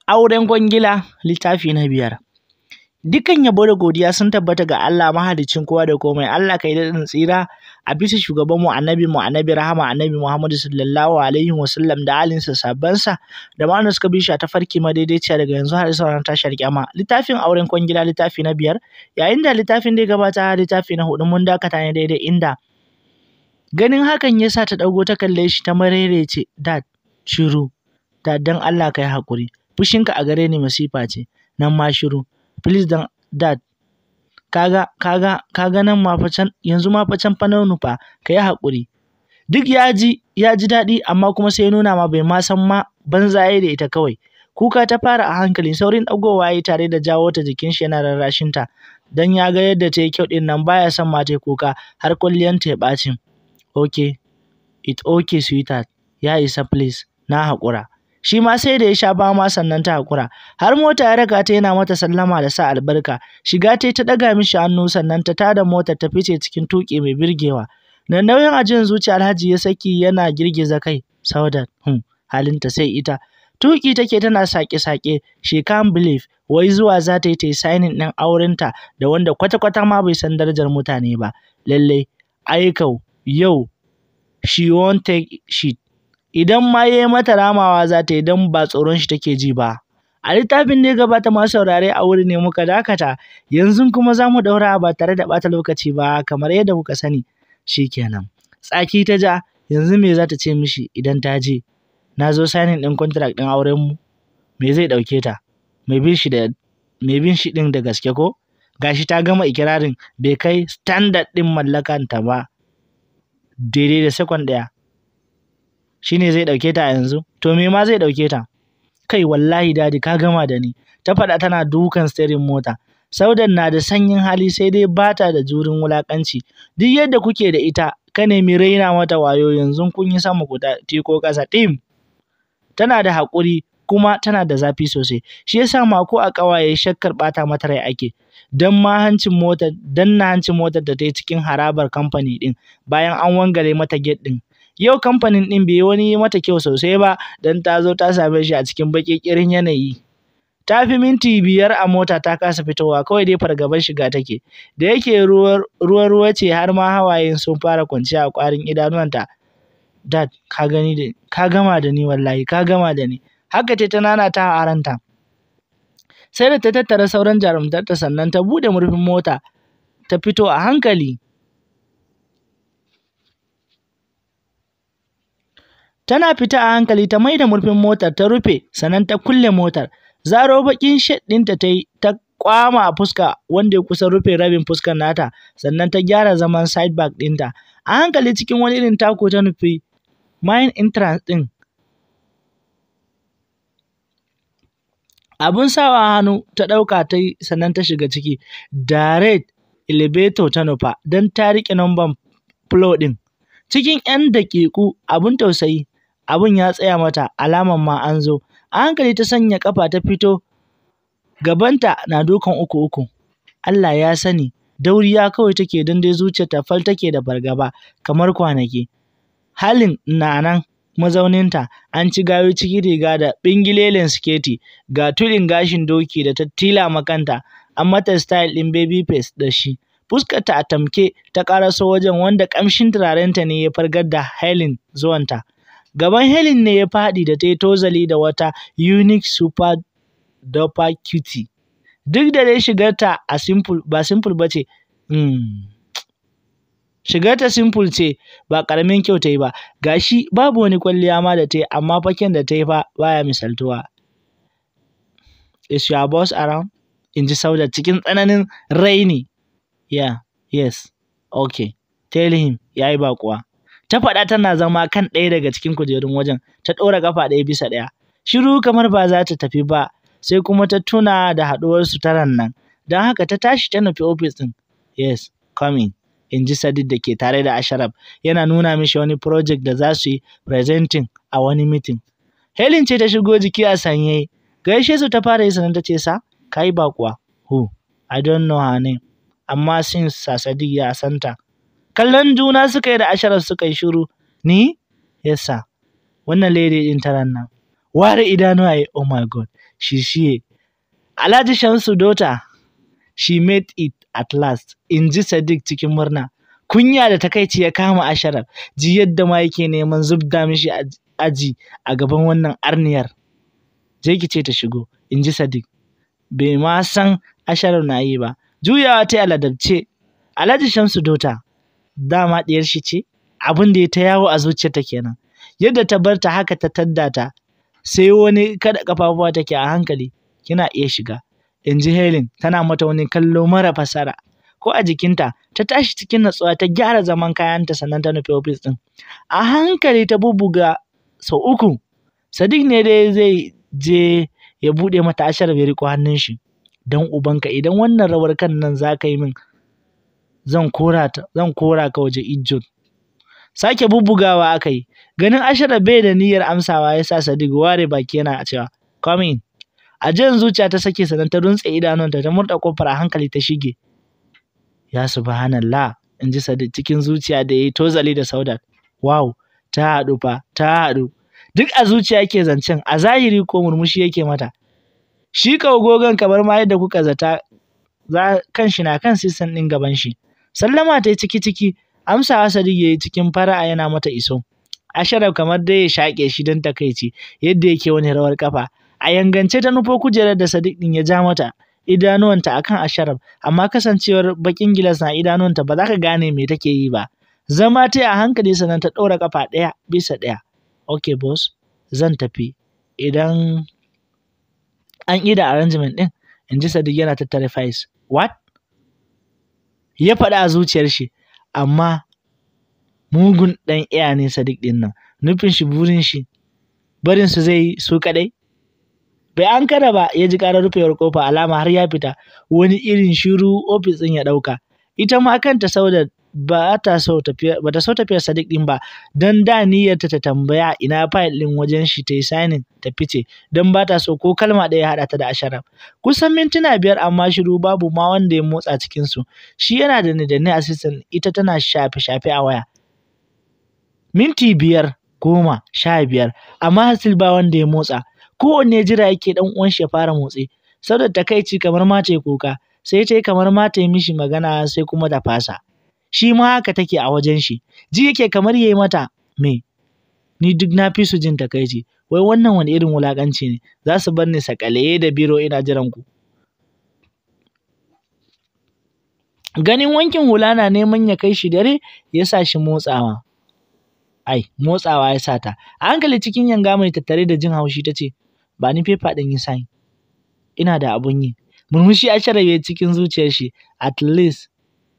Auren kwangila littafi na biyar. Dukan yabo da godiya sun tabbata ga Allah mahaliccin kowa da komai. Allah kai daɗin tsira a bisa shugabanmu annabi mu annabi rahama annabi Muhammadu sallallahu alaihi wa sallam da alinsa sabbansa da ma suka bi shi ta farki madaidaiciya daga yanzu har sauran tashar kyama. Littafin auren kwangila littafi na biyar yayin da littafin da ya gabata littafi na hudu mun dakata ne daidai inda ganin hakan ya sa ta ɗago ta kalle shi ta marerece dad shiru dad dan Allah kai haƙuri fushinka a gare ni masifa ce nan ma shiru please dan dad kaga kaga kaga nan ma fa can yanzu ma fa can fa na nufa ka yi haƙuri duk ya ji ya ji daɗi amma kuma sai ya nuna ma bai ma san ma banzaye da ita kawai kuka ta fara a hankali saurin ɗagowa ya yi tare da jawo ta jikin shi yana rarrashin ta dan ya ga yadda ta yi kyau ɗin nan baya son ma ta yi kuka har kulliyanta ya ɓaci okay it okay sweetheart ya isa please na haƙura shi ma sai da ya sha bama sannan ta haƙura har mota ya raka ta yana mata sallama da sa albarka shiga ta ta ɗaga mishi hannu sannan ta tada motar ta fice cikin tuƙi mai birgewa da nauyin ajiyar zuciya alhaji ya saki yana girgiza kai saudat hmm, halinta sai ita tuƙi take tana sake-sake she can't believe wai zuwa za ta yi ta yi signing ɗin aurenta da wanda kwata-kwata ma bai san darajar mutane ba lallai aikau yau she won't take shit idan ma ya yi mata ramawa za ta yi don ba tsoron shi take ji ba. A littafin da ya gabata masu saurare a wuri ne muka dakata, yanzu kuma za mu ɗaura ba tare da ɓata lokaci ba kamar yadda kuka sani. Shi kenan. Tsaki ta ja, yanzu me za ta ce mishi idan ta je? Na zo sanin ɗin contract ɗin aurenmu? Me zai ɗauke ta? Mai bin shi da mai bin shi ɗin da gaske ko? Gashi ta gama ikirarin bai kai standard ɗin mallakanta ba. Daidai da sekon ɗaya. shi ne zai ɗauke ta a yanzu to me ma zai ɗauke ta kai wallahi dadi ka gama da ni ta faɗa tana dukan steering mota saudan na da sanyin hali sai dai bata da jurin wulakanci duk yadda kuke da ita ka nemi raina mata wayo yanzu kun yi sama ku tiko ƙasa tim tana da haƙuri kuma tana da zafi sosai shi yasa mako a ƙawaye shakkar ɓata mata rai ake dan ma hancin motar dan na hancin motar da ta yi cikin harabar kamfani ɗin bayan an wangare mata gate ɗin Yau kamfanin ɗin bai wani yi mata kyau sosai ba don ta zo ta same shi a cikin baƙiƙirin yanayi. Ta fi minti biyar a mota ta kasa fitowa kawai dai fargabar shiga take. Da yake ruwa-ruwa ce har ma hawayen sun fara kwanciya a ƙwarin idanuwanta. Dad, ka gani da ka gama da ni wallahi ka gama da ni. Haka ce ta nana ta a ranta. Sai da ta tattara sauran jarumtarta sannan ta buɗe murfin mota ta fito a hankali. Tana fita a hankali ta maida murfin motar ta rufe sannan ta kulle motar. Zaro bakin shed ɗinta ta yi ta kwama a fuska wanda ya kusa rufe rabin fuskar nata sannan ta gyara zaman side back ɗinta. A hankali cikin wani irin tako ta nufi main entrance ɗin. Abun sawa hannu ta ɗauka ta yi sannan ta shiga ciki. Direct elevator ta nufa don ta riƙe number floor ɗin. Cikin 'yan daƙiƙu abun tausayi abun ya tsaya mata alaman ma an zo a hankali ta sanya kafa ta fito gabanta na dukan uku uku Allah ya sani dauriya kawai take don dai zuciyarta fal take da fargaba kamar kwanaki halin na nan mazauninta an ci gayo ciki riga da bingilelen sketi ga tulin gashin doki da ta tila makanta an mata style ɗin baby face da shi fuskarta a tamke ta ƙaraso wajen wanda ƙamshin turarenta ne ya fargar da Helen zuwanta. Gaban Helen ne ya faɗi da ta yi tozali da wata unique super duper cutie. Duk da dai shigarta a simple ba simple ba ce, hmm. shigarta simple ce ba ƙaramin kyau ta yi ba, gashi babu wani kwalliya ma da ta yi amma faken da ta yi fa baya misaltuwa. Is your boss around? In ji Saudat cikin tsananin raini. Yeah, yes, okay. Tell him ya yi baƙuwa. Ta faɗa tana zama kan ɗaya daga cikin kujerun wajen, ta ɗora ƙafa ɗaya bisa ɗaya. Shiru kamar ba za ta tafi ba, sai kuma ta tuna da haɗuwar su taran nan. Don haka ta tashi ta nufi ofis ɗin. Yes, coming. In ji Sadid da ke tare da Asharaf, yana nuna mishi wani project da za su yi presenting a wani meeting. Helen ce ta shigo jiki a sanye. Gaishe su ta fara yi sannan ta ce sa, ka yi baƙuwa. Who? I don't know her name. amma since Sadiq ya santa. Kallon juna suka yi da Asharaf suka yi shiru. Ni? Yes sir. Wannan lady din taran nan. ware idanuwa ya oh my god shi shiye Alhaji Shamsu Dota she made it at last in ji Sadiq cikin murna kunya da takaici ya kama Asharaf ji yadda ma yake neman zubda mishi aji a gaban wannan arniyar je ki ce ta shigo in ji Sadiq bai ma san Asharaf na yi ba juyawa ta aladabce Alhaji Shamsu Dota dama diyar shi ce abin da ya ta yawo a zuciyarta kenan yadda ta bar ta haka ta tadda ta sai wani kada kafafuwa take a hankali kina iya shiga in ji Helen tana mata wani kallo mara fasara ko a jikinta ta tashi cikin natsuwa ta gyara zaman kayanta sannan ta nufi ofis din a hankali ta bubuga sau uku Sadiq ne dai zai je ya bude mata ashar bai riko hannun shi dan ubanka idan wannan rawar kan nan za ka yi min zan kora ta zan kora ka waje ijjot sake bubbugawa aka yi ganin ashara bai da niyyar amsawa ya sa Sadiq ware baki yana cewa come in a jan zuciya ta sake sanan ta runtse idanunta ta murda kofar a hankali ta shige ya subhanallah in ji Sadiq cikin zuciya da yayi tozali da Saudat wow ta haɗu fa ta haɗu duk a zuciya yake zancen a zahiri ko murmushi yake mata shi gogon kamar ma yadda kuka zata za kan shi na kan sisan ɗin gaban shi sallama ta yi ciki ciki amsawa Sadiq yayi cikin fara'a yana mata iso Asharaf kamar dai ya shaƙe shi don takaici yadda yake wani rawar kafa a yangance ta nufo kujerar da Sadiq din ya ja mata idanuwanta akan Asharaf amma kasancewar bakin gilas na idanuwanta ba za ka gane me take yi ba zama ta a hankali sannan ta ɗora kafa ɗaya bisa ɗaya okay boss zan tafi idan an ida arrangement din in ji Sadiq yana tattare files what ya faɗa a zuciyar shi amma mugun ɗan iya ne Sadiq ɗin nan nufin shi burin shi barin su zai su kaɗai bai an kada ba ya ji ƙarar rufewar kofa alama har ya fita wani irin shiru ofis ɗin ya ɗauka ita ma kanta sauda ba ta so tafiya ba ta so tafiyar Sadiq ɗin ba don da niyyarta ta tambaya ina fayil ɗin wajen shi ta yi signing ta fice don ba ta so ko kalma ɗaya haɗa ta da Asharaf kusan mintuna biyar amma shiru babu ma wanda ya motsa cikin su shi yana da ni assistant ita tana shafe shafe a waya minti biyar goma sha biyar amma hasil ba wanda ya motsa kowanne jira yake dan uwan shi ya fara motsi saboda takaici kamar ma ta kuka sai ta yi kamar ma ta yi mishi magana sai kuma da fasa shi ma haka take a wajen shi ji yake kamar yayi mata me ni duk na fi su jin takaici wai wannan wani irin wulakanci ne za su bar ni sakale da biro ina jiran ku ganin wankin hula na neman ya kai shi dare ya sa shi motsawa ai motsawa ya sa ta a hankali cikin yanga mai tattare da jin haushi ta ce ba ni fefa ɗin yi sign ina da abun yi murmushi a sharabe cikin zuciyar shi at least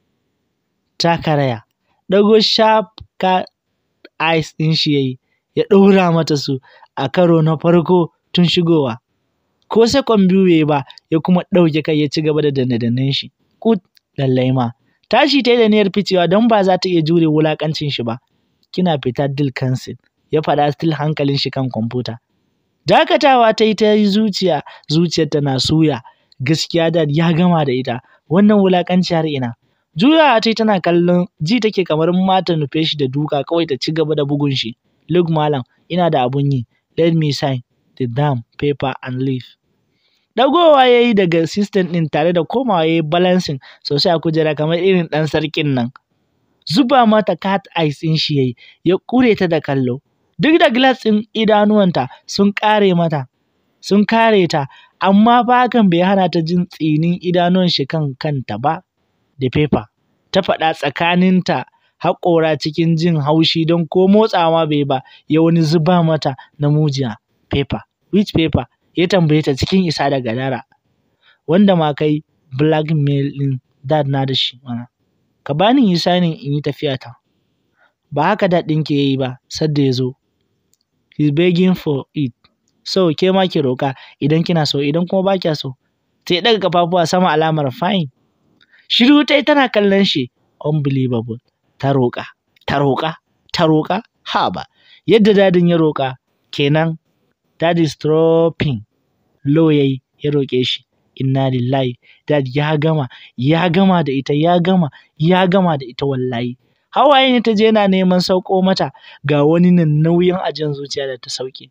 ta karaya ɗago sharp ka eyes ɗin shi yayi ya ɗora mata su a karo na farko tun shigowa ko sekon biyu yayi ba ya kuma ɗauke kai ya ci gaba da danne-dannen shi kut lallai ma tashi ta yi da niyyar ficewa don ba za ta iya jure wulakancin shi ba kina fita dil cancel ya faɗa still hankalin shi kan kwamfuta dakatawa ta yi ta yi zuciya zuciyarta na suya gaskiya da ya gama da ita wannan wulakanci har ina juyawa ta yi tana kallon ji take kamar mata nufe shi da duka kawai ta ci gaba da bugun shi look malam ina da abun yi let me sign the damn paper and leave Dagowa ya yi daga system ɗin tare da komawa ya yi balancing sosai a kujera kamar irin ɗan sarkin nan. Zuba mata cat eyes ɗin shi ya yi, ya ƙure ta da kallo. Duk da glass ɗin idanuwanta sun ƙare mata, sun kare ta, amma fa hakan bai hana ta jin tsinin idanuwan shi kan kanta ba da paper. Ta faɗa tsakaninta haƙora cikin jin haushi don ko motsawa bai ba, ya wani zuba mata na mujiya. Paper, which paper? ya tambaye ta cikin isa da gadara wanda ma kai blackmail ɗin dad na da shi mana ka bani yi sanin in yi tafiya ta ba haka dad ɗin ke yi ba sadda ya zo he's begging for it so ke ma ki roka idan kina so idan kuma ba kya so ta yi ɗaga kafafuwa sama alamar fine shiru ta yi tana kallon shi unbelievable ta roƙa ta roƙa ta roƙa ha ba yadda dadin ya roƙa kenan dad is dropping low yayi ya roƙe shi inna lillahi dad ya gama ya gama da ita ya gama ya gama da ita wallahi hawaye ne ta je yana neman sauko mata ga wani nan nauyin ajin zuciya da ta sauke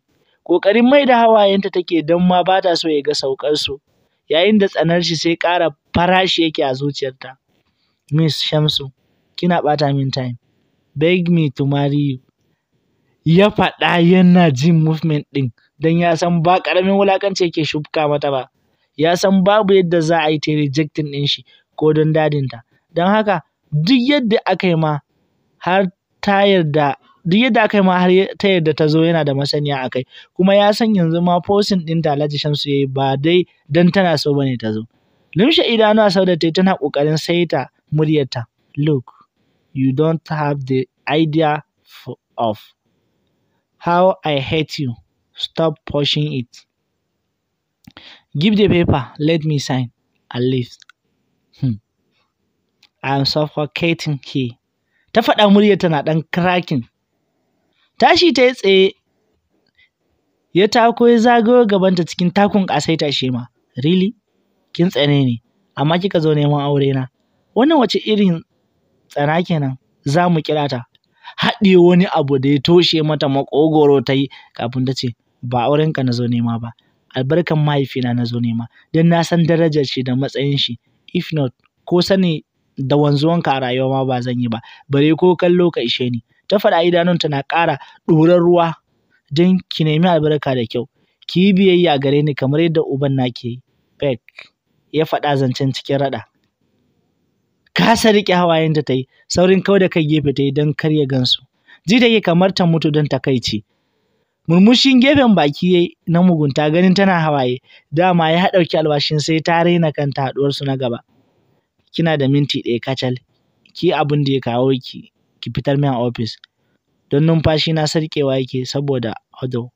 ƙoƙarin mai da hawayenta take don ma ba ta so ya ga saukar su yayin da tsanar shi sai ƙara farashi yake a zuciyarta miss shamsu kina ɓata min time beg me to marry you ya faɗa yana jin movement ɗin don ya san ba ƙaramin wulaƙanci yake shufka mata ba ya san babu yadda za a yi ta rejectin ɗin shi ko don dadinta don haka duk yadda aka yi ma har ta yarda duk yadda aka yi ma har ta yarda ta zo yana da masaniya a kai kuma ya san yanzu ma fosin ɗin da Alhaji Shamsu ya yi ba dai don tana so bane ta zo lumshe idanuwa sau da ta tana ƙoƙarin saita muryarta look you don't have the idea of how I hate you stop pushing it give the paper let me sign at least hmm. I am suffocating here ta faɗa muryar tana ɗan cracking tashi ta yi tsaye ya tako ya zagayo gabanta cikin takun ƙasaita shi ma really kin tsane ne amma kika zo neman aure na wannan wace irin tsana kenan za mu kira ta haɗe wani abu da ya toshe mata makogoro ta yi kafin ta ce ba aurenka na zo nema ba albarkan mahaifina na zo nema don na san darajar shi da matsayin shi if not ko sani da wanzuwanka a rayuwa ma ba zan yi ba bare ko kallo ka ishe ni ta faɗa idanunta na ƙara ɗorar ruwa don ki nemi albarka da kyau ki yi biyayya gare ni kamar yadda uban na ke yi Beck ya faɗa zancen cikin raɗa kasa riƙe hawayenta ta yi saurin kawai da kai gefe ta yi don kar ya gansu ji take kamar ta mutu don takaici murmushin gefen baki yayi na mugunta ganin tana hawaye dama ya ɗauki albashin sai ta raina kanta haɗuwarsu na gaba kina da minti ɗaya kacal ki abin da ya kawo ki ki fitar min a ofis don numfashi na sarƙewa yake saboda odo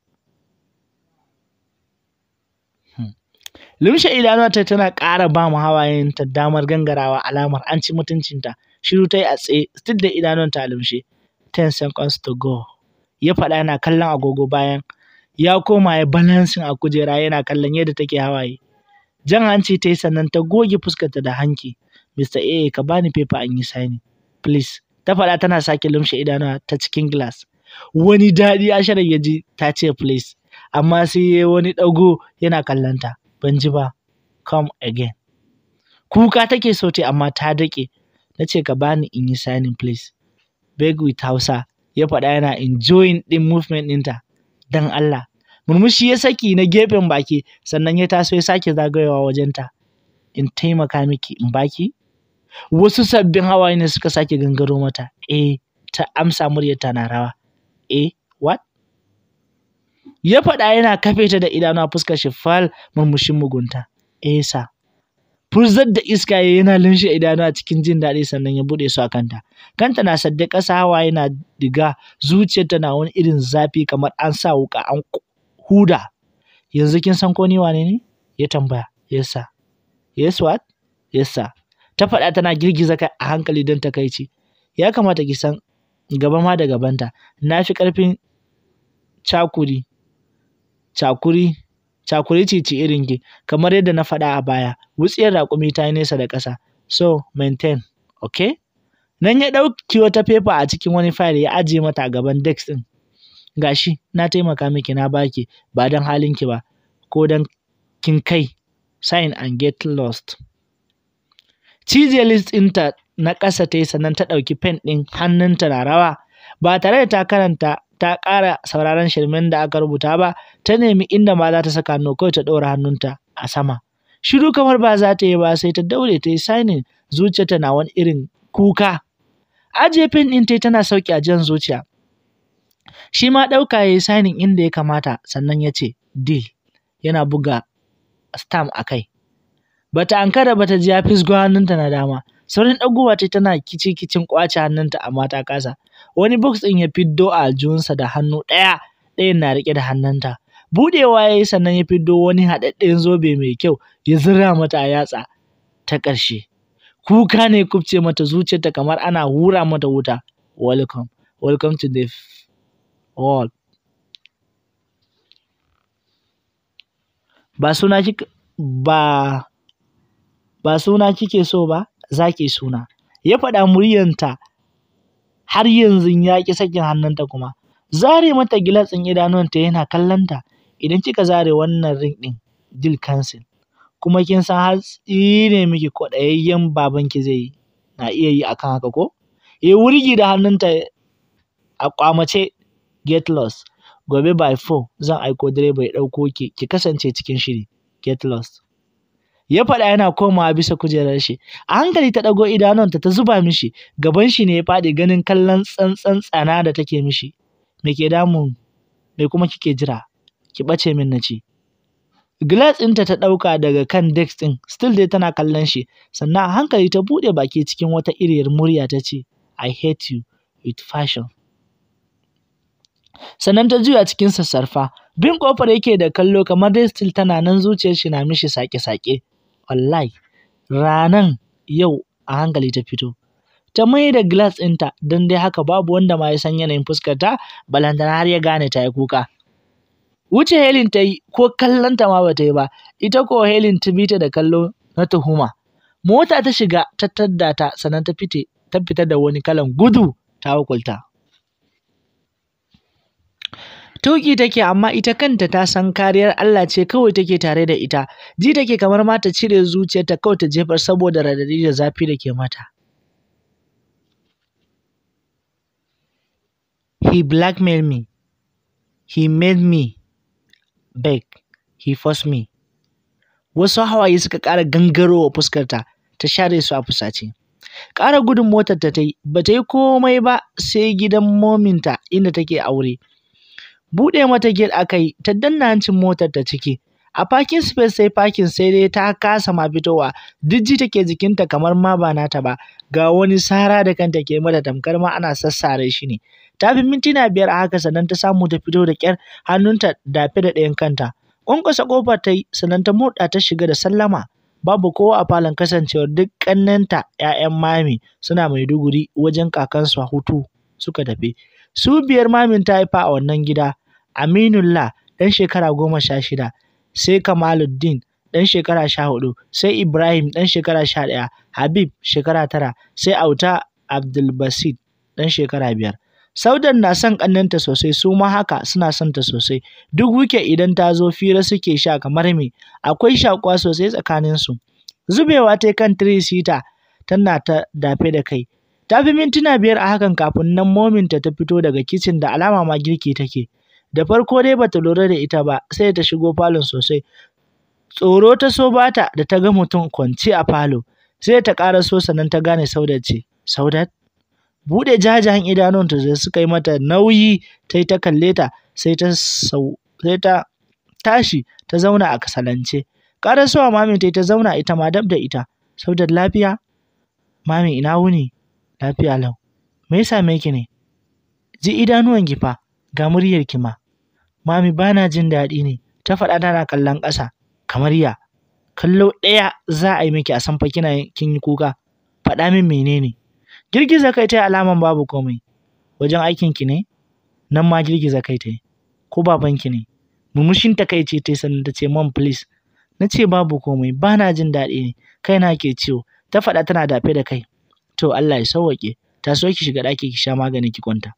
Lumshe idanuwanta tana ƙara ba mu hawayenta damar gangarawa alamar an ci mutuncinta. Shiru ta yi a tsaye, still da idanuwanta a lumshe. Ten seconds to go. Ya faɗa yana kallon agogo bayan ya koma ya balansin a kujera yana kallon yadda take hawaye. Jan hanci ta yi sannan ta goge fuskarta da hanki. Mr. A ka bani paper an yi signing. Please. Ta faɗa tana sake lumshe idanuwa ta cikin glass. Wani daɗi Asharar ya ji ta ce please. Amma sai ya wani ɗago yana kallonta. ban ji ba come again kuka take so ta amma ta dake na ce ka bani in yi signing please beg with hausa ya faɗa yana enjoying ɗin movement ɗinta dan Allah murmushi ya saki na gefen baki sannan ya taso ya sake zagayowa wajenta in taimaka miki in baki wasu sabbin hawaye ne suka sake gangaro mata eh ta amsa muryarta na rawa eh what ya faɗa yana kafe ta da idanu a fuskar shi fal murmushin mugunta esa furzar da iska ya yana linshe idanu a cikin jin daɗi sannan ya buɗe su a kanta kanta na sadde ƙasa hawa yana diga zuciyarta na wani irin zafi kamar an sa wuƙa an huda yanzu kin san ko ni wane ne ya tambaya yesa yes what yesa ta faɗa tana girgiza kai a hankali don takaici ya kamata ki san gaba ma da gabanta na fi ƙarfin cakuri cakuri cakuri cici irin ki kamar yadda na faɗa a baya wutsiyar raƙumi ta yi nesa da ƙasa so maintain okay nan ya ɗauki wata fefa a cikin wani fayil ya ajiye mata a gaban desk ɗin gashi na taimaka miki na baki ba don halinki ba ko don kin kai sign and get lost cije list ɗinta na ƙasa ta yi sannan ta ɗauki pen ɗin hannunta na rawa ba tare da ta karanta ta ƙara sauraron shirmen da aka rubuta ba ta nemi inda ma za ta saka hannu kawai ta ɗora hannunta a sama shiru kamar ba za ta yi ba sai ta daure ta yi signing zuciyarta na wani irin kuka ajiye pen ɗin ta tana sauki a jan zuciya shi ma ɗauka ya yi signing inda ya kamata sannan ya ce deal yana buga stamp a kai bata ankara bata ji ya fisgo hannunta na dama saurin ɗagowa ta tana kici kicin ƙwace hannunta amma ta kasa wani box ɗin ya fiddo a aljihunsa da hannu ɗaya ɗayan na riƙe da hannunta buɗewa ya yi sannan ya fiddo wani haɗaɗɗen zobe mai kyau ya zira mata a yatsa ta ƙarshe kuka ne kubce mata zuciyarta kamar ana hura mata wuta welcome welcome to the world ba suna kika ba ba suna kike so ba za ki suna ya faɗa muryanta har yanzu ya ƙi sakin hannunta kuma zare mata gilatsin idanuwanta yana kallonta idan kika zare wannan ring ɗin deal cancel kuma kin san har tsine miki kwaɗayayyen babanki zai yi na iya yi akan haka ko ya wurgi da hannunta a kwamace get lost gobe by 4 zan aiko direba ya ɗauko ki ki kasance cikin shiri get lost ya faɗa yana komawa bisa kujerar shi a hankali ta ɗago idanunta ta zuba mishi gaban shi ne ya faɗi ganin kallon tsantsan tsana da take mishi me ke damun me kuma kike jira ki ɓace min na ce glass ɗinta ta ɗauka daga kan desk ɗin still dai tana kallon shi sannan a hankali ta buɗe baki cikin wata iriyar murya ta ce I hate you with fashion sannan ta juya cikin sassarfa bin kofar yake da kallo kamar dai still tana nan zuciyar shi na mishi sake-sake wallahi ranan yau a hankali ta fito ta mai da glass ɗinta don dai haka babu wanda ma ya san yanayin fuskar ta balantana har ya gane ta yi kuka wuce Helen ta yi ko kallon ta ma ba ta yi ba ita ko Helen ta bi ta da kallo na tuhuma mota ta shiga ta tadda ta sannan ta fite ta fita da wani kalan gudu ta hukulta Tuki take amma ita kanta ta san kariyar Allah ce kawai take tare da ita. Ji take kamar ma ta cire zuciyarta kawai ta jefar saboda radadi da zafi da ke mata. He blackmailed me. He made me beg. He forced me. Wasu hawaye suka ƙara gangarowa fuskarta ta share su a fusace. Ƙara gudun motar ta yi, ba ta yi komai ba sai gidan mominta inda take aure. buɗe mata gate aka yi ta danna hancin motar ta ciki a parking space sai parking sai dai ta kasa ma fitowa dijji take jikinta kamar ma ba nata ba ga wani sara da kanta ke mata tamkar ma ana sassare shi ne ta fi mintuna biyar a haka sannan ta samu ta fito da kyar hannunta dafe da ɗayan kanta ƙwanƙwasa ƙofar ta yi sannan ta murɗa ta shiga da sallama babu kowa a falon kasancewar duk ƙannenta 'ya'yan mami suna maiduguri wajen kakansu a hutu suka tafi su biyar mamin ta haifa a wannan gida Aminullah ɗan shekara goma sha shida, sai Kamaluddin ɗan shekara sha hudu, sai Ibrahim ɗan shekara sha ɗaya, Habib shekara tara, sai Auta Abdulbasit ɗan shekara biyar. Saudan na son ƙannenta sosai su ma haka suna son ta sosai. Duk wike idan ta zo fira suke sha kamar me, akwai shakuwa sosai tsakaninsu. Zubewa ta kan tirisita tana ta dafe da kai. Ta fi mintuna biyar a hakan kafin nan mominta ta fito daga kicin da alama ma girki take. da farko dai bata lura da ita ba sai ta shigo falon sosai tsoro ta so bata da ta ga mutum kwance a falo sai ta ƙara so sannan ta gane saudat ce saudat buɗe jajayen idanunta da suka yi mata nauyi ta yi ta kalle ta sai ta sau sai ta tashi ta zauna a kasalance ƙara so mami ta ta zauna ita ma dab da ita saudat lafiya mami ina wuni lafiya lau me ya same ki ne ji idanuwan ki fa ga muryar ki ma Mami ba na jin daɗi ne, ta faɗa tana kallon ƙasa, kamar ya. Kallo ɗaya za a yi miki a san fa kina kin yi kuka, faɗa min menene. Girgiza kai ta alaman babu komai. Wajen aikin ki ne? Nan ma girgiza kai ta Ko babanki ne? Murmushin ta kai ce ta sannan ta ce mom please. Na ce babu komai, ba na jin daɗi ne, kai na ke ciwo. Ta faɗa tana dafe da kai. To Allah ya sauwaƙe, ta so ki shiga ɗaki ki sha magani ki kwanta.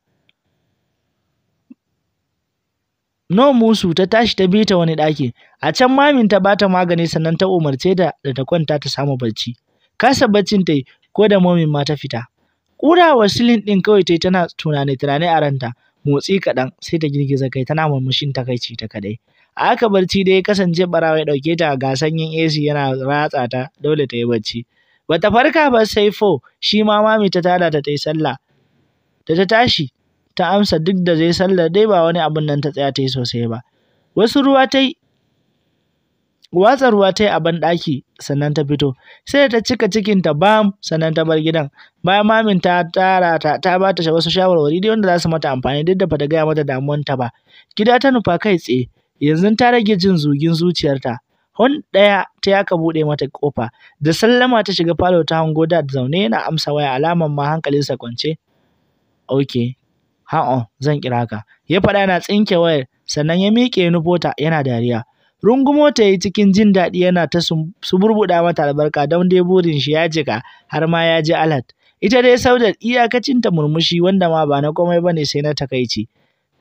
No musu ta tashi ta bi ta wani ɗaki. A can mamin ta bata magani sannan ta umarce ta da ta kwanta ta samu barci. Kasa baccin ta yi ko da momin ma ta fita. Ƙura wa silin ɗin kawai ta yi tana tunane tunane a ranta. Motsi kaɗan sai ta girgiza kai tana murmushin takaici ta kaɗai. A haka barci dai ya kasance ɓarawa ya ɗauke ta ga sanyin AC yana ratsa ta dole ta yi barci. Bata farka ba sai fo shi ma mami ta tada ta ta yi sallah. Da ta tashi ta amsa duk da zai sallar dai ba wani abun nan ta tsaya ta yi sosai ba. Wasu ruwa ta yi watsa ruwa ta yi a banɗaki sannan ta fito sai ta cika cikinta bam sannan ta bar gidan bayan mamin ta tara ta ta ba ta wasu shawarwari dai wanda za su mata amfani duk da bata gaya mata damuwanta ba gida ta nufa kai tsaye yanzu ta rage jin zugin zuciyarta hon ɗaya ta yaka buɗe mata ƙofa da sallama ta shiga falo ta hango da zaune yana amsa waya alaman ma hankalinsa kwance okay ha'on zan kira ka ya faɗa yana tsinke wayar sannan ya miƙe nufota yana dariya rungumo ta yi cikin jin daɗi yana ta suburbuɗa mata albarka don dai burin shi ya jika har ma ya ji alat ita dai saudat iyakacin ta murmushi wanda ma ba na komai bane sai na takaici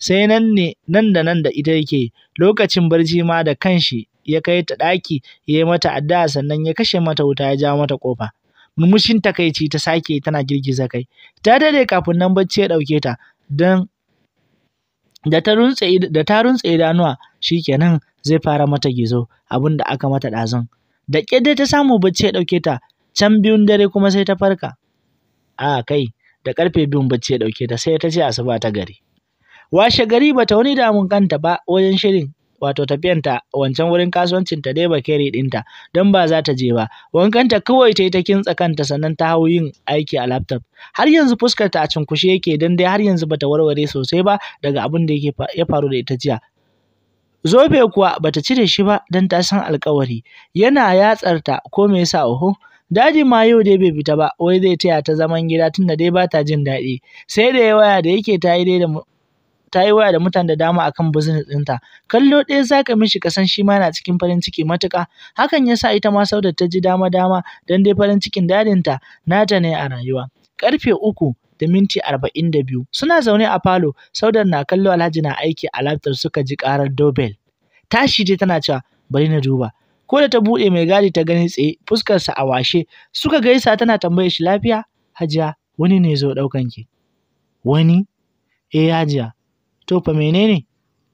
sai nan ne nan da nan da ita yake lokacin barci ma da kanshi ya kai ta ɗaki ya yi mata addu'a sannan ya kashe mata wuta ya jawo mata ƙofa murmushin takaici ta sake tana girgiza kai ta dade kafin nan bacci ya ɗauke ta don da ta runtse da ta runtse idanuwa shikenan zai fara mata gizo abin da aka mata ɗazun da ƙyar ta samu bacci ya ɗauke ta can biyun dare kuma sai ta farka a kai da ƙarfe biyun bacci ya ɗauke ta sai ta ce asuba ta gari washe gari bata wani damun kanta ba wajen shirin wato tafiyanta wancan wurin kasuwancin ta dai bakeri ɗinta don ba za ta je ba wankanta kawai ta yi ta kintsa kanta sannan ta hau yin aiki a laptop har yanzu fuskar ta a cunkushe yake don dai har yanzu bata warware sosai ba daga abin da yake ya faru da ita jiya zobe kuwa bata cire shi ba don ta san alkawari yana yatsarta ko me yasa oho Dadi ma yau dai bai fita ba, wai zai taya ta zaman gida tunda dai ba ta jin daɗi. Sai da ya waya da yake ta yi dai da ta yi waya da mutane da dama akan business ɗinta. Kallo ɗaya za ka mishi ka san shi ma yana cikin farin ciki matuƙa. Hakan ya sa ita ma Saudat ta ji dama-dama don dai farin cikin dadinta nata ne a rayuwa. Ƙarfe uku da minti arba'in da biyu suna zaune a falo Saudat na kallo Alhaji na aiki a laptop suka ji ƙarar doorbell. Tashi dai tana cewa bari na duba. Ko da ta buɗe mai gadi ta gani tsaye fuskarsa a washe suka gaisa tana tambayar shi lafiya Hajiya wani ne zo ɗaukan ki. Wani? Eh Hajiya. To fa menene?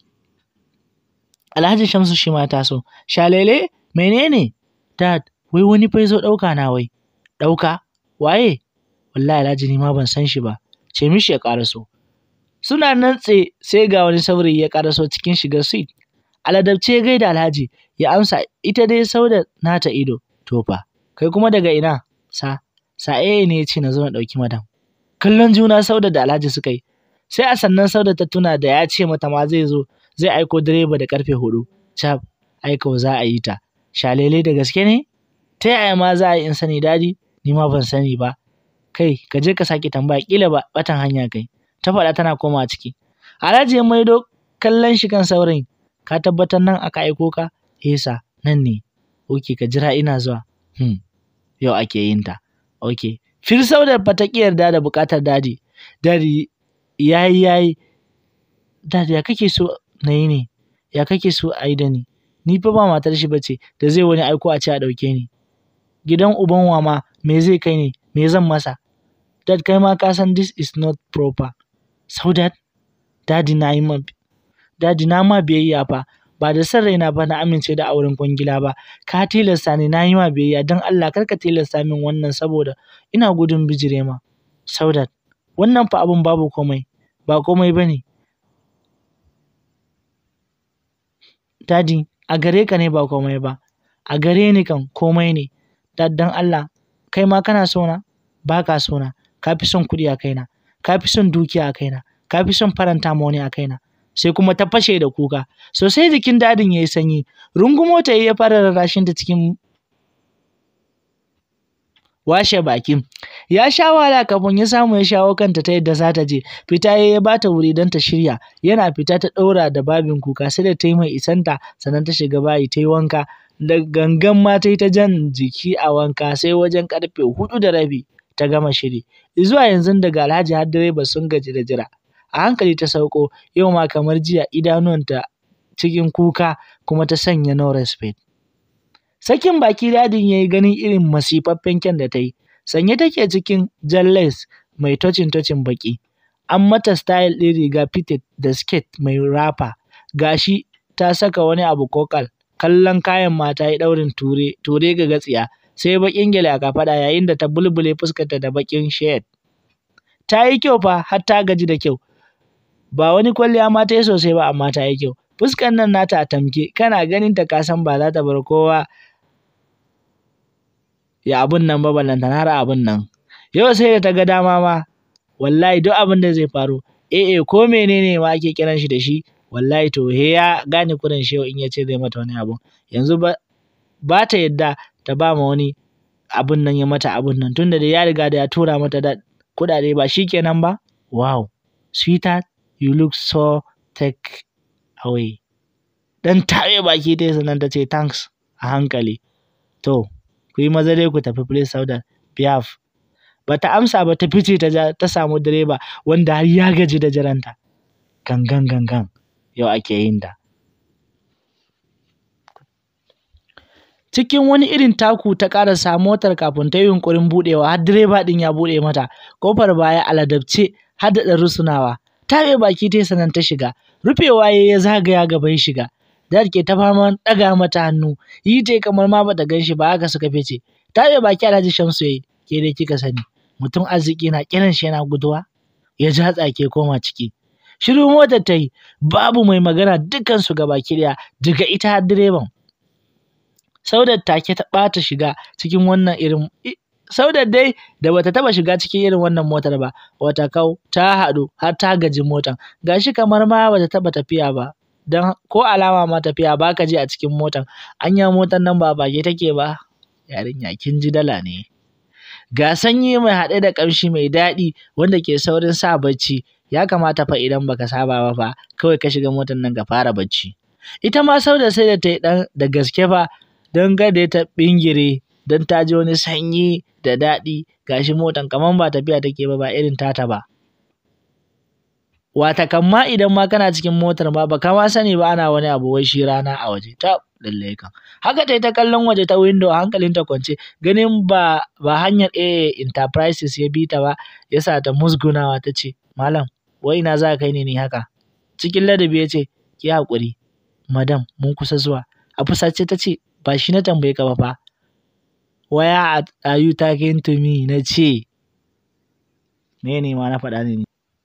Alhaji Shamsu shi ma taso. Shalele menene? Dad wai wani fa zo ɗauka na wai. Ɗauka? Waye? Wallahi Alhaji ni ma ban san shi ba. Ce mishi ya ƙaraso. Suna nan tsaye sai ga wani saurayi ya ƙaraso cikin shigar suit. Aladabce ya gaida Alhaji ya amsa ita dai sauda nata ido. To fa kai kuma daga ina? Sa sa'e ne ya ce na zo na ɗauki madam. Kallon juna sauda da Alhaji suka yi. Sai a sannan sauda ta tuna da ya ce mata ma zai zo zai aiko direba da karfe hudu. Cap aiko za a yi ta. Shalele da gaske ne? Ta yaya ma za a yi in sani dadi? Ni ma ban sani ba. Kai ka je ka sake tambaya kila ba batan hanya kai. Ta faɗa tana komawa ciki. Alhaji ya maido kallon shi kan saurayin. Ka tabbatar nan aka aiko ka? Esa nan ne. Oke ka jira ina zuwa. Hmm. Yau ake yin ta. Oke. Firsau da fata ki yarda da buƙatar dadi. Dadi yayi yayi. Dadi ya kake so na yi ne? Ya kake so a yi da ni? Ni fa ba matar shi bace da zai wani aiko a ce a ɗauke ni. Gidan uban wa ma me zai kai ne? Me zan masa? Dad kai ma ka san this is not proper. Saudat, dadi na yi ma dadi na ma biyayya fa ba da san raina ba na amince da auren kwangila ba ka tilasta ni na yi ma biyayya don Allah kar ka tilasta min wannan saboda ina gudun bijire ma Saudat wannan fa abun babu komai ba komai bane dadi a gare ka ne ba komai ba a gare ni kan komai ne dad dan Allah kai ma kana so na ba ka so na ka fi son kuɗi a kaina ka fi son dukiya a kaina ka fi son faranta ma wani a kaina sai kuma ta fashe da kuka sosai jikin dadin ya yi sanyi rungumo ta ya fara rarrashin ta cikin washe baki ya sha wahala kafin ya samu ya shawo kanta ta yadda za ta je fita ya bata wuri don ta shirya yana fita ta ɗaura da babin kuka sai da ta yi mai isanta sannan ta shiga bayi ta yi wanka da gangan ma ta yi ta jan jiki a wanka sai wajen karfe hudu da rabi ta gama shiri zuwa yanzu daga alhaji har direba sun gaji da jira a hankali ta sauko yau ma kamar jiya idanuwanta cikin kuka kuma ta sanya no respect sakin baki dadin ya yi ganin irin masifaffen kyan da ta yi sanye take cikin jalles mai tocin tocin baki an mata style ɗin riga fitted da skirt mai rafa gashi ta saka wani abu kokal kallon kayan mata ya ɗaurin ture ture ga gatsiya sai bakin gyale a kafaɗa yayin da ta bulbule fuskarta da bakin shade ta yi kyau fa har ta gaji da kyau ba wani kwalliya ma ta yi sosai ba amma ta yi kyau fuskar nan nata a tamke kana ganin ta kasan ba za ta bar kowa ya abun nan ba ballanta na ra abun nan yau sai da ta ga dama ma wallahi duk abin da zai faru eh eh ko menene ma ake kiran shi da shi wallahi to he ya gane kurin shi in ya ce zai mata wani abu yanzu ba ba ta yadda ta ba ma wani abun nan ya mata abun nan tunda da ya riga da ya tura mata da kuɗaɗe ba shi kenan ba wow sweetheart you look so take away dan tawe baki dai sannan ta ce thanks a hankali to ku yi maza dai ku tafi place sauda biaf bata amsa ba ta fice ta ta samu direba wanda har ya gaji da jiranta gangan gangan yau ake yin ta cikin wani irin taku ta ƙarasa motar kafin ta yi yunƙurin buɗewa har direba ɗin ya buɗe mata kofar baya aladabce har da ɗan rusunawa taɓe baki ta sanan ta shiga rufewa ya ya zagaya gaban shiga Dad ke ta faman ɗaga mata hannu yi ta kamar ma bata gan shi ba haka suka fice taɓe baki Alhaji Shamsu yayi ke dai kika sani mutum arziki na kiran shi yana guduwa ya ja tsake koma ciki shiru motar ta yi babu mai magana dukansu baki ɗaya daga ita har direban Saudat take ta ɓata shiga cikin wannan irin Saudat dai da bata taba shiga cikin irin wannan motar ba wata kau ta haɗu har ta gaji motar gashi kamar ma bata taba tafiya ba dan ko alama ma tafiya baka ji a cikin motar anya motar nan ba bage take ba yarinya kin ji dala ne ga sanyi mai haɗe da ƙamshi mai daɗi wanda ke saurin sa bacci ya kamata fa idan baka saba ba fa kawai ka shiga motar nan ka fara bacci ita ma Saudat sai da ta yi ɗan da gaske fa don gada ta bingire don ta ji wani sanyi da daɗi gashi motan kamar ba tafiya take ba ba irin tata ba wata kamma idan ma kana cikin motar ma baka ma sani ba ana wani abu wai shi rana a waje ta lalle kan haka ta yi ta kallon waje ta window hankalin ta kwance ganin ba ba hanyar AA Enterprises ya bi ta ba yasa ta musgunawa ta ce malam wai ina za ka kai ni haka cikin ladabi ya ce ki haƙuri madam mun kusa zuwa a fusace ta ce ba shi na tambaye ka ba fa waya are you talking to me na ce me ne ma na faɗa ne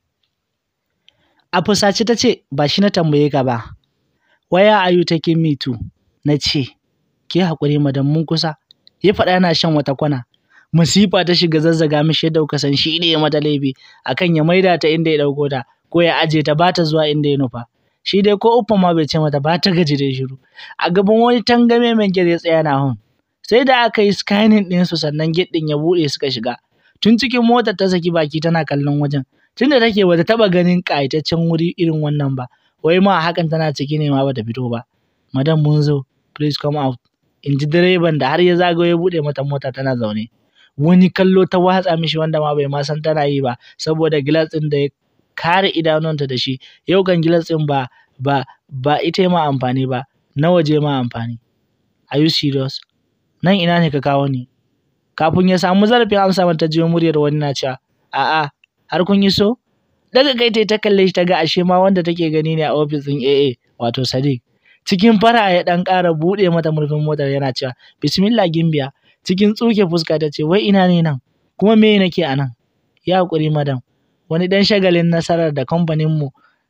a fusace ta ce ba shi na tambaye ka ba waya are you taking me to na ce ki haƙuri madam mun kusa ya faɗa yana shan wata kwana masifa ta shiga zazzaga mishi yadda kuka san shi ne ya mata laifi akan ya maida ta inda ya ɗauko ta ko ya aje ta ba ta zuwa inda ya nufa shi dai ko uffan ma bai ce mata ba ta gaji da shiru a gaban wani tangame mai gate ya tsaya na hun sai da aka yi scanning ɗin su sannan gate ɗin ya buɗe suka shiga tun cikin motar ta saki baki tana kallon wajen tunda take bata taɓa ganin ƙayataccen wuri irin wannan ba wai ma hakan tana ciki ne ma bata fito ba madam mun zo please come out in ji direban da har ya zagayo ya buɗe mata mota tana zaune wani kallo ta watsa mishi wanda ma bai ma san tana yi ba saboda gilas ɗin da ya kare idanunta da shi yau kan gilas ɗin ba ba ba ita ma amfani ba na waje ma amfani are you serious nan ina ne ka kawo ni kafin ya samu zarafin amsa mata jiyo muryar wani na cewa a'a har kun yi so daga kai ta kalle shi ta ga ashe ma wanda take gani ne a ofis ɗin AA wato Sadiq cikin fara ya dan ƙara buɗe mata murfin motar yana cewa bismillah gimbiya cikin tsuke fuska ta ce wai ina ne nan kuma me nake a nan ya haƙuri madam wani ɗan shagalin nasarar da kamfaninmu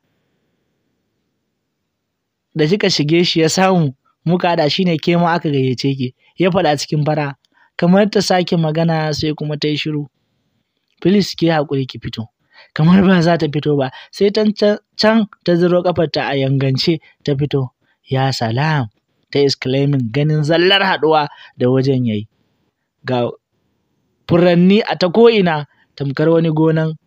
da kika shige shi ya samu muka haɗa shi ne ke ma aka gayyace ki ya faɗa cikin fara kamar ta sake magana sai kuma ta yi shiru Filis ki haƙuri ki fito kamar ba za ta fito ba sai can ta ziro kafarta a yangance ta fito ya salam ta exclaiming ganin zallar haɗuwa da wajen yayi ga furanni a ta ko'ina tamkar wani gonan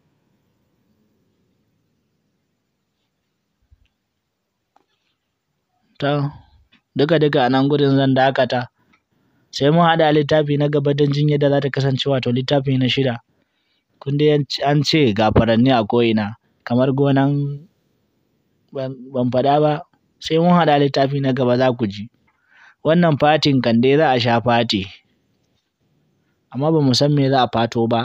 ta duka duka a nan gudun zan dakata sai mun haɗa littafi na gaba don jin yadda za ta kasance wato littafi na shida kun dai an ce ga furanni a ko'ina kamar gonan ban faɗa ba sai mun haɗa littafi na gaba za ku ji wannan fatin kan dai za a sha fati amma ba mu san me za a fato ba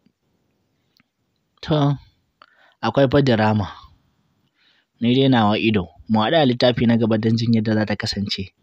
to akwai fa dirama ni dai nawa ido mu haɗu a littafi na gaba don jin yadda za ta kasance